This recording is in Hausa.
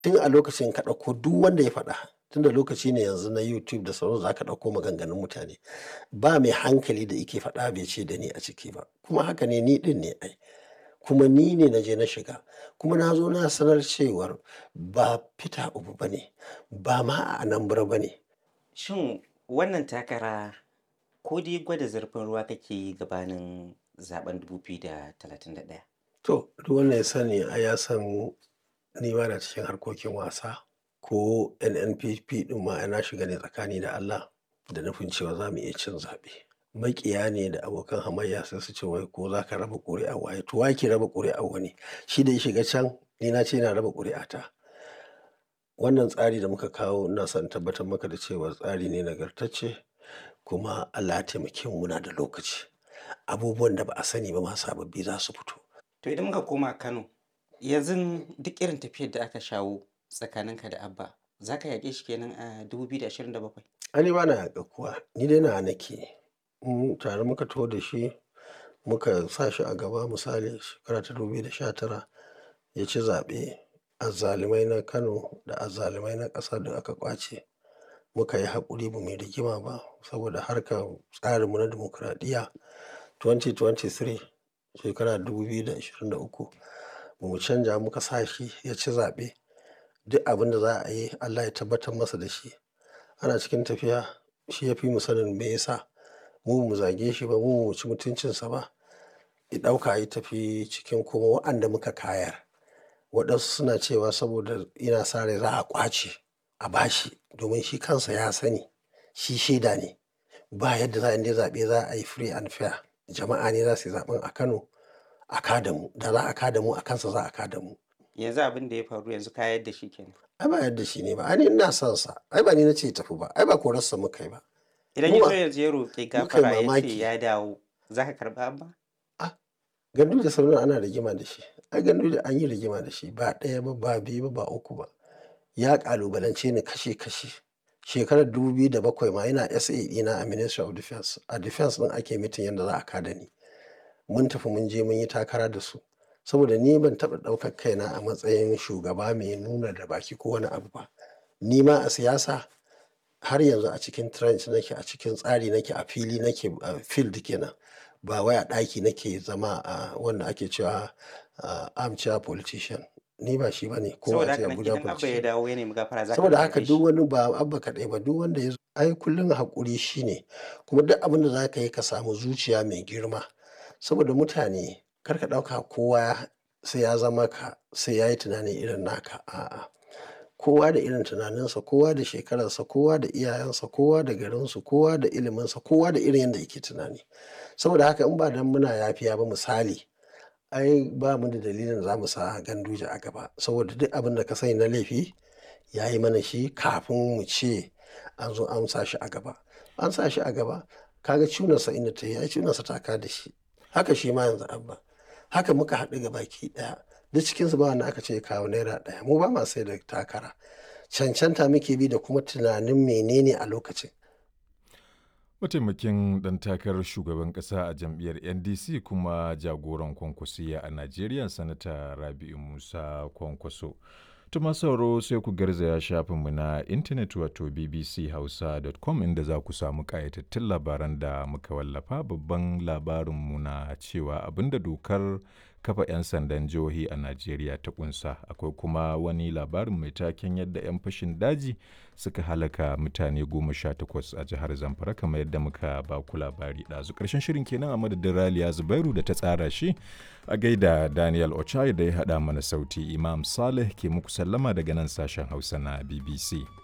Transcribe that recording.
tun a lokacin ka ɗauko duk wanda ya faɗa tunda lokaci ne yanzu na youtube da sauran za ka ɗauko maganganun mutane ba mai hankali da ike faɗa bai ce da ni a ciki ba kuma haka ne ni ɗin ne ai kuma ni ne na je na shiga kuma na zo na sanar cewar ba fita ubu ba ne ba ma a anambra ba ne Shin wannan takara ko dai gwada zurfin ruwa kake yi gabanin zaben 2031? to duk wanda ya sani a ya san ni ba na cikin harkokin wasa ko nnpp ɗin ma na shiga ne tsakani da allah da nufin cewa za mu iya cin zaɓe makiya ne da abokan hamayya sai su ce wai ko za ka raba ƙuri'a waye to wa ke raba ƙuri'a wani shi da ya shiga can ni na ce na raba ƙuri'a ta wannan tsari da muka kawo ina son tabbatar maka da cewa tsari ne nagartacce kuma Allah ya taimake mu muna da lokaci abubuwan da ba a sani ba ma sababbi za su fito To idan muka koma Kano, yanzu duk irin tafiyar da aka shawo tsakaninka da Abba, za ka yaƙe shi kenan a 2027? ani ba na yaƙa kuwa ni dai na nake in tare muka taho da shi muka sa shi a gaba misali shekara ta 2019 ya ci zaɓe azzalumai na kano da azzalumai na ƙasa da aka ƙwace muka yi haƙuri ba mai rigima ba saboda harkar tsarinmu na dimokuraɗiyya 2023 shekara 2023 ba mu canja muka sa shi ya ci zaɓe duk abin da za a yi allah ya tabbatar masa da shi ana cikin tafiya shi ya fi mu sanin me yasa mu mu zage shi ba mu mu ci mutuncinsa ba ya ɗauka ya tafi cikin kuma wa'anda muka kayar waɗansu suna cewa saboda ina sa rai za a ƙwace a bashi domin shi kansa ya sani shi shaida ne ba yadda za a yi zaɓe za a yi free and fair jama'a ne za su yi zaɓen a kano a kada mu da za a kada mu a kansa za a kada mu Yanzu abin da ya faru yanzu ka yadda shi kenan. ai ba yadda shi ne ba ai ni ina son sa ai ba ni na ce tafi ba ai ba korarsa muka yi ba Idan Mu ya ba- zo yanzu ya roƙi muka yi gafara ya ce mamaki. ya dawo, za ka karɓa Abba? gandu da sauran ana rigima da shi ai gandu da an yi rigima da shi ba ɗaya ba ba biyu ba ba uku ba ya ƙalubalance ni kashe kashe shekarar 2007 ma yana sa ɗina a ministry of defense a defense ɗin ake mitin yadda za a kada ni mun tafi mun je mun yi takara da su saboda ni ban taɓa ɗaukar kaina a matsayin shugaba mai nuna da baki ko wani abu ba ni ma a siyasa har yanzu a cikin trench nake a cikin tsari nake a fili nake a field kenan ba wai a ɗaki nake zama a wanda ake cewa uh, armchair politician ni ba shi bane ko Saboda a ce haka nan Abuja idan Abba ya politician dawo ya nemi gafara za ka saboda karɓe haka shi. duk wani ba abba kaɗai ba duk wanda ya zo ai kullum haƙuri shine kuma duk abin da za ka yi ka samu zuciya mai girma saboda mutane kar ka ɗauka kowa sai ya zama ka sai ya yi tunani irin naka a'a kowa da irin tunaninsa kowa da shekararsa kowa da iyayensa kowa da garinsu kowa da iliminsa kowa da irin yadda yake tunani saboda haka in ba dan muna yafiya ba misali ai ba mu da dalilin za mu sa ganduje a gaba saboda duk abin da ka sani na laifi ya yi mana shi kafin mu ce an zo an sa shi a gaba an sa shi a gaba kaga cunarsa inda ta yi ai cunarsa ta ka da shi haka shi ma yanzu abba haka muka haɗu ga baki ɗaya duk cikinsu ba wanda aka ce ya kawo naira ɗaya mu ba ma sai da takara cancanta muke bi da kuma tunanin menene a lokacin Mataimakin ɗan takarar shugaban ƙasa a jam'iyyar NDC kuma jagoran kwankwasiya a Najeriya Sanata Rabi'u Musa Kwankwaso. Tuma sauro sai ku garzaya shafinmu na intanet wato bbchausa.com inda za ku samu ƙayatattun labaran da muka wallafa babban labarinmu na cewa abinda dokar kafa 'yan sandan jihohi a Najeriya ta kunsa akwai kuma wani labarin mai taken yadda 'yan fashin daji suka halaka mutane goma sha takwas a jihar Zamfara kamar yadda muka ba ku labari ɗazu ƙarshen shirin kenan a madadin Raliya Zubairu da ta tsara shi a gaida Daniel Ochai da ya haɗa mana sauti Imam Saleh ke muku sallama daga nan sashen Hausa na BBC.